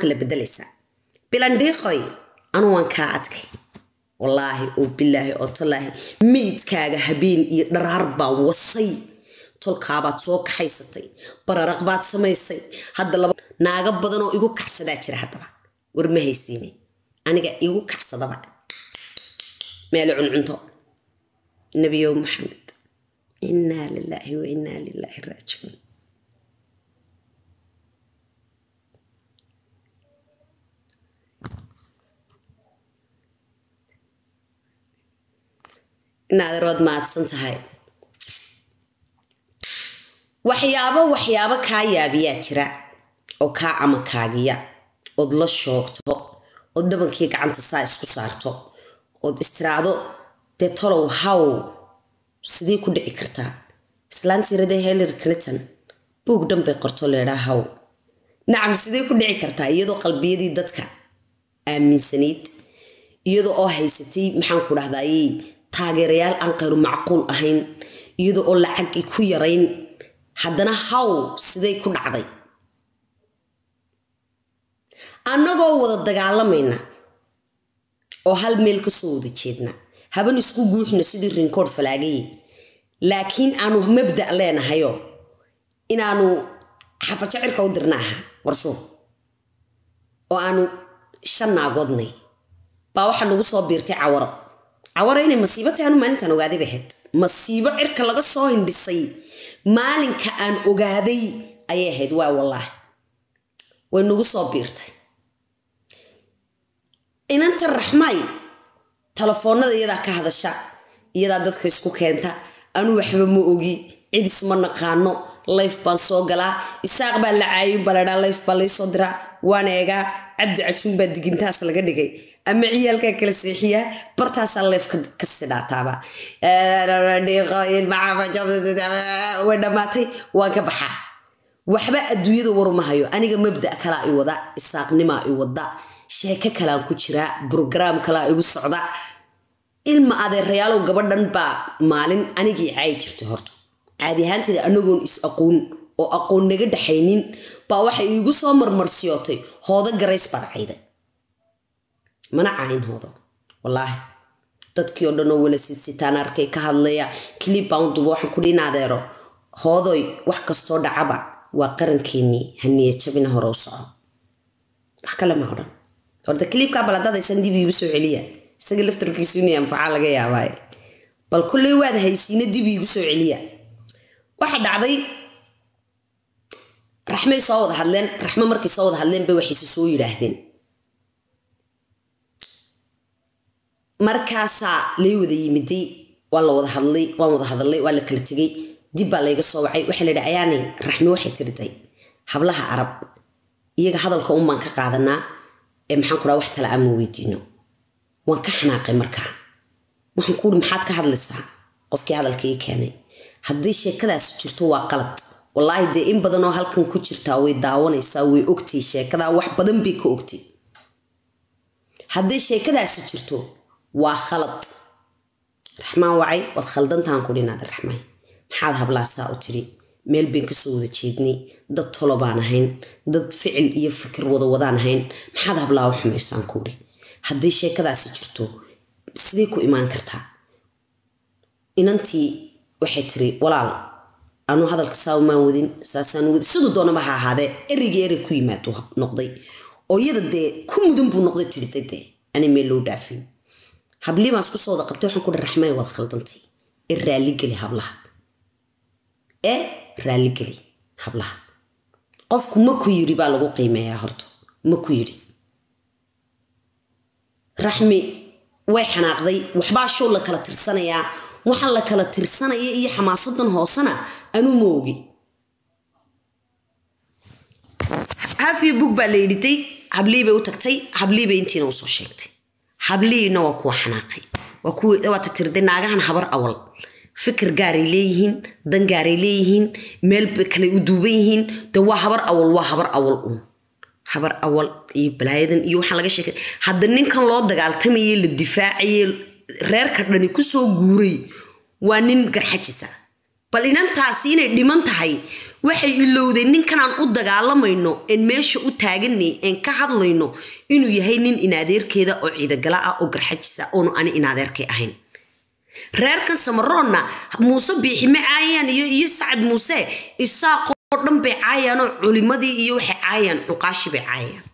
kala bedelaysaa bilandhiiqoy anu waan kaa adkay wallaahi oo bilaahi oo tallaahi meydkaaga habeen iyo dharaar baa wasay tolkaabaad soo kaxaysatay bararaq baad samaysay hadda laba naaga badanoo igu kacsadaa jira haddaba war ma haysiine aniga igu kacsadaba meelo cuncunto nebiyow maxamed innaa lilaahi wa innaa lilaahi raajicuun inaaderood mahadsan tahay waxyaabo waxyaabo kaa yaabiyaa jira oo kaa amakaagiya ood la shoogto ood dhabankii gacanta saa isku saarto ood istiraacdo dee tolow haw sidii ku dhici kartaa islaantii radee hillary clinton buug dhan bay qorto leedhaa haw nacam sidee ku dhici kartaa iyadoo qalbiyadii dadka aaminsanayd iyadoo oo haysatay maxaan ku dhahdaayey taageerayaal aan qayru macquul ahayn iyadoo oo lacag ku yarayn haddana haw siday ku dhacday annagoo wada dagaalamayna oo hal meel ka soo wada jeedna haban isku guuxno sidii rinkood falaagaye laakiin aanu mabda' leenahayo inaanu xafajacirka u dirna aha warshuur oo aanu shan naagoodnay baa waxaa nagu soo biirtay cawaro cawaro inay masiibo tahay anu maalintaan ogaaday bay ahayd masiibo cirka laga soo hindhisay maalinka aan ogaaday ayay ahayd waa wallaahi way nagu soo biirtay inanta raxmaay telefoonada iyadaa ka hadasha iyadaa dadka isku keenta anuu waxba ma ogi cidis ma naqaano layf baan soo galaa isaaq baa la caayin baa ladhaa layf baa laysoo diraa waan eegaa cabdi cajuun baa digintaas laga dhigay ama ciyaalkaa kala seexiya bartaasaa layf ka sidhaataaba way dhammaatay waan ka baxaa waxba adduunyada waruma hayo aniga mabda kalaa i wada isaaqnimaa i wada sheeko kalaan ku jiraa brograam kalaa igu socda ilma adeerayaalow gabadhan baa maalin anigii caayi jirtay horta caadi ahaanteeda anagoon is aqoon oo aqoon naga dhaxaynin baa waxay iigu soo marmarsiyootay hoodo garays baad cayday mana caayin hoodo wallaahi dadkii oo dhan oo wala sidsitaan arkay ka hadlaya kilib baan duba waxaan ku dhiin adeero hoodoy wax kastoo dhacaba waa qarankeenii haniya jabina hore u soco wax kale ma odhan horta kiliibkaa baladadaysan dib iigu soo celiya isaga laftarkiisu inay anfacaa laga yaabaaye bal kulley waad haysiina dib iigu soo celiya waxa dhacday raxmay soo wada hadleen raxmo markay soo wada hadleen bay waxayse soo yidhaahdeen markaasaa lay wada yimiday waa la wada hadlay waan wada hadlay waa la kala tegay dib baa layga soo wacay waxaa layidhi ayaanay raxmi waxay tiriday hablaha arab iyaga hadalka un baan ka qaadanaa ee maxaan ku dhaha wax tala ama weydiino waan ka xanaaqay markaa waxaan ku uhi maxaad ka hadlaysaa qofkii hadalka ii keenay haddii sheekadaasi jirto waa qalad wallaahi dee in badanoo halkan ku jirtaa way daawanaysaa way ogtay sheekadaa wax badan bay ka ogtay haddii sheekadaasi jirto waa khalad raxmaan wacay waad khaldantaan ku dhinaada raxmaan maxaad hablaasaa u tiri meel bayn kasoo wada jeednay dad tolo baan ahayn dad ficil iyo fikir wada wadaan ahayn maxaad hablaa u xumaysaan kuuri haddii sheekadaasi jirto sidee ku imaan kartaa inantii waxay tiri walaal anuu hadalka saamaan wadin saasaan wadin siduu doonaba ha ahaadee ereyga erey ku yimaado noqday oo iyada dee ku mudan buu noqday tirida dee ani meel loo dhaafin hablii baan isku soo wada qabtay waxaan ku dhi raxmay waad khaldantay ee raalligeli hablaha ee raalligeli hablaha qofku ma ku yidhi baa lagu qiimeeyaa horta ma ku yidhi raxmi way xanaaqday waxbaa show la kala tirsanayaa waxaan la kala tirsanaya iyo xamaasadan hoosena anuu ma ogi hafiyo bug baa la yidhitay hablii bay u tagtay hablii bay intiina usoo sheegtay hablihiina waa kuwa xanaaqay waa kuwa waata tirday naagahan habar awal fikir gaaray leeyihiin dan gaaray leeyihiin meel kale u duuban yihiin de waa habar awal waa habar awal uun habar awal iyo balaayadan iyo waxaan laga sheekay hadda ninkan loo dagaaltamaye la difaacaye reerka dhani kusoo guuray waa nin garxajisa bal inantaasi inay dhiman tahay waxay ilowdeen ninkanaan u dagaalamayno een meesha u taaganay een ka hadlayno inuu yahay nin inadeerkeeda oo ciidagala ah oo garxajisa oonu ani inadeerkay ahayn reerkan samaroonna muuse biixi ma caayaan iyo iyo sacad muuse isaaqoo dhan bay caayaanoo culimadii iyo waxay caayaan cuqaashi bay caayaan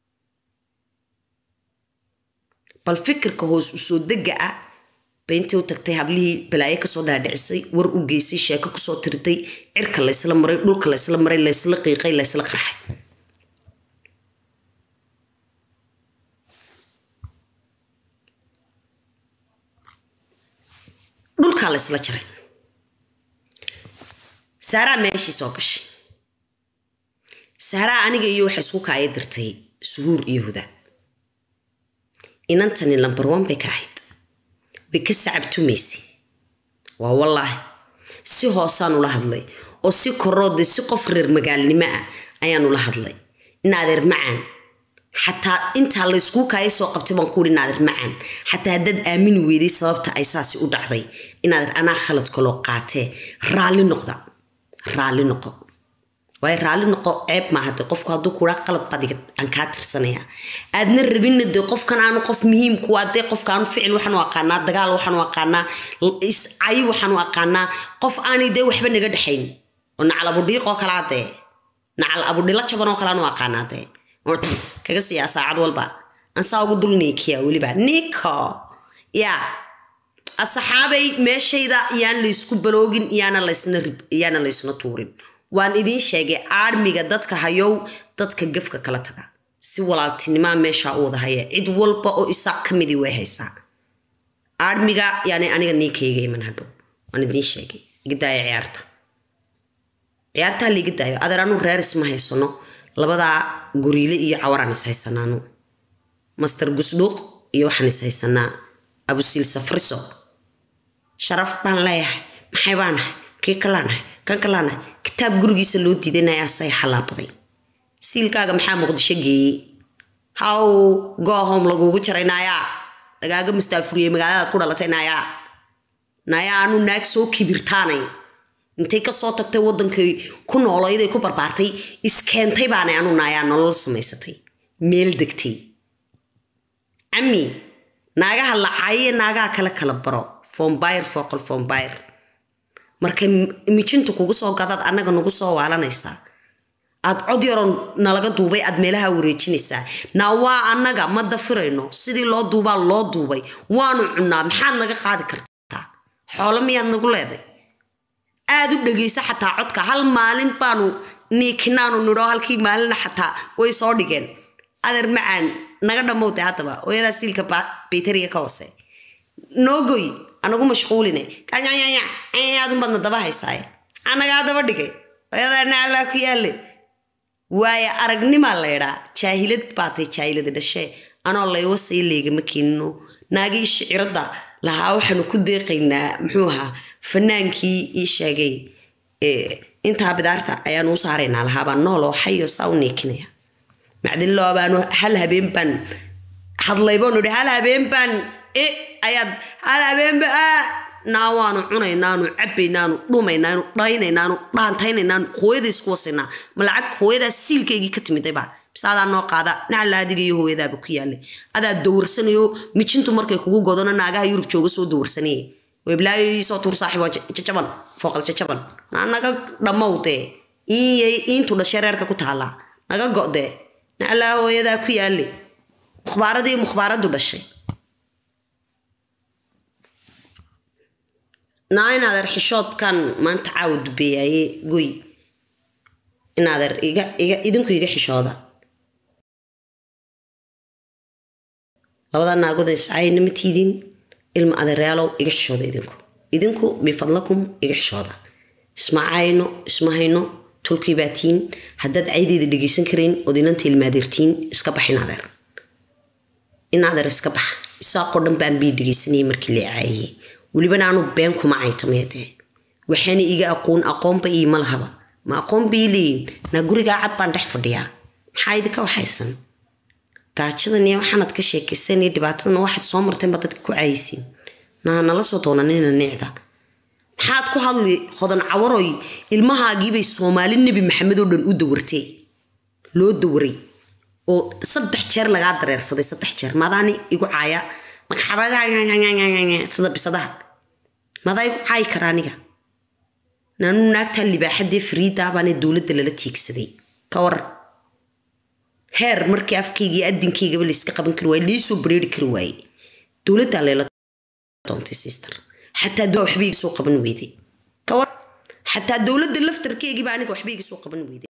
bal fikirka hoos u soo dega ah bay intay u tagtay hablihii balaayo kasoo dhaadhicisay war u geysay sheeko kusoo tirtay cirka laysla maray dhulka laysla maray laysla qiiqay laysla qarxay dhulkaa laysla jaray saaraa meeshii soo gashay saaraa aniga iyo waxay isku kaaya dirtay suhuur iyo huda inantani lambar one bay ka ahayd way ka sacabtumaysay waa wallaahi si hoosaan ula hadlay oo si koroode si qof reer magaalnimo ah ayaan ula hadlay inaadeer macaan xataa intaa layskuu kaaya soo qabtay baan ku uhi inaadeer macaan xataa haddaad aamini weyday sababta ay saasi u dhacday inaadeer anaa khalad kaloo qaatee raalli noqda raalli noqo waayo raalli noqo ceeb maaha de qofku hadduu kuraa qalad badiga aan kaa tirsanaya aadna rabinna de qofkan aanu qof muhiim kuwa dee qofka aanu ficil waxaan u aqaanaa dagaal waxaan u aqaanaa iscayi waxaan u aqaanaa qof aanay dee waxba naga dhexayn oo nacal abudhiiqoo kalaa dee nacal abudhilo jaban oo kale aan u aqaanaa dee kaga siiyaa saacad walba ansaa ugu dul niikiya weliba niko yaa asaxaabay meeshayda yaan laysku baloogin yaana laysna rib yaana laysna tuurin waan idiin sheegay aarmiga dadka hayow dadka gafka kala taga si walaaltinimaa meeshaa u wada haya cid walba oo isaaq ka midii way haysaa aarmiga yaani aniga niikayga iman hadhow waan idiin sheegay iga daaya ciyaarta ciyaartaa laiga daayo adeer anu reer isma haysano labadaa guriile iyo cawaraan is haysanaanu master gusdhuuq iyo waxaan is haysanaa abusiil safriso sharaf baan leeyahay maxay baanahay kii kalaanahay kan kalaanahay kitaab gurigiisa loo diidanaya asay xalaabaday siilkaaga maxaa muqdisho geeyey haw goohom lagugu jaray naayaa lagaaga mustaafuriyey magaaladaad ku dhalatay naayaa naayaa anu naag soo kibirtaanay intay kasoo tagtay wadankay ku nooleyday ku barbaartay iskeentay baanay anu naayaa nolol samaysatay meel degtay cami naagaha lacaaye naagaha kale kala baro fombayr foqol fombayr markay mijintu kugu soo gadaad annaga nagu soo waalanaysaa aad cod yaroon nalaga duubay aad meelaha wareejinaysaa naa waa annaga ma dafirayno sidii loo duubaa loo duubay waanu cunnaa maxaad naga qaadi kartaa xoolo miyaad nagu leeday aad u dhegaysa xataa codka hal maalin baanu niikinaanu nidho halkii maalina xataa way soo dhigeen adeer macaan naga dhammowtay haddaba hooyadaa siilka bayteriga ka hoose noogoy anagu mashquuline adunbaadna daba haysaaye anagaa daba dhigay hooyadaa naclaa ku yaalle waayo aragnimaa laydhaa jaahilad baatay jaahilada dhashee anoo laywasay leegama keenino naagii shiciradda lahaa waxaanu ku deeqaynaa muxuu ahaa fanaankii ii sheegay intaa bidaarta ayaanu u saaraynaa lahaabaa nooloo xayo saa u neekinaya macdiloo baanu hal habeen baan hadlay baanu ihi hal habeen baan e ayaad hal habeenba naa waanu cunaynaanu cabaynaanu dhumaynaanu dhaynaynaanu dhaantaynaynaan hooyada isku wasaynaa ma lacag hooyadaa siilkaygii ka timidayba bise adaa noo qaada nacala adiga iyo hooyadaaba ku yaalla adaa dawarsanayo mijintu markay kugu godona naagaha yurub jooga soo dawarsanayay weblaayo soo tuur saaxiib waa jajaban fooqal jajaban naa naga dhammowdee iinyay iintu dhashay reerka ku taallaa naga go'dee naclaa hooyadaa ku yaalle mukhbaaradii mukhbaaraddu dhashay naa inaadeer xishoodkan maanta caawa dubeeyaye goy inaadeer iga iga idinku iga xishooda labada naagood iscayna ma tiidin ilma adeeryaalow iga xishooda idinku idinku bifadlakum iga xishooda isma cayno isma hayno tulkii baatiin haddaad caydeeda dhegeysan karayn ood inanta ilmaadeertiin iska bax inaadeer inaadeer iska bax isaaqoo dhan baan bii dhegeysanayay markii la caayiyey welibana aanu been kuma caytameedee waxaana iga aqoon aqoonba iima lahaba ma aqoon bii leeyin naa gurigaa cad baan dhex fadhiyaa maxaa idinka waxaysan gaajadan iyo waxaanad ka sheekaysan iyo dhibaatadana waxaad soo marteenba dadka ku caayisiin naa nala soo doonanina nicda maxaad ku hadli hodan cawaroy ilmahaagiibay soomaali nebi maxamed oo dhan u dawartee loo dawaray oo saddex jeer lagaa dareersaday saddex jeer maadaani igu caaya sida bisadaha madaa igu caayi kara aniga naanuu naagtaa libaaxadee fariidaabaane dowladda lala tiigsaday ka waran heer markii afkaygii adinkaygaba layska qaban kari waaye laysoo bareeri kari waaye dowladdaa layla doontay sister xataa dowla waxba iga soo qaban weyday ka waran xataa dowladda laftarkeygiiba aniga waxba iga soo qaban weyday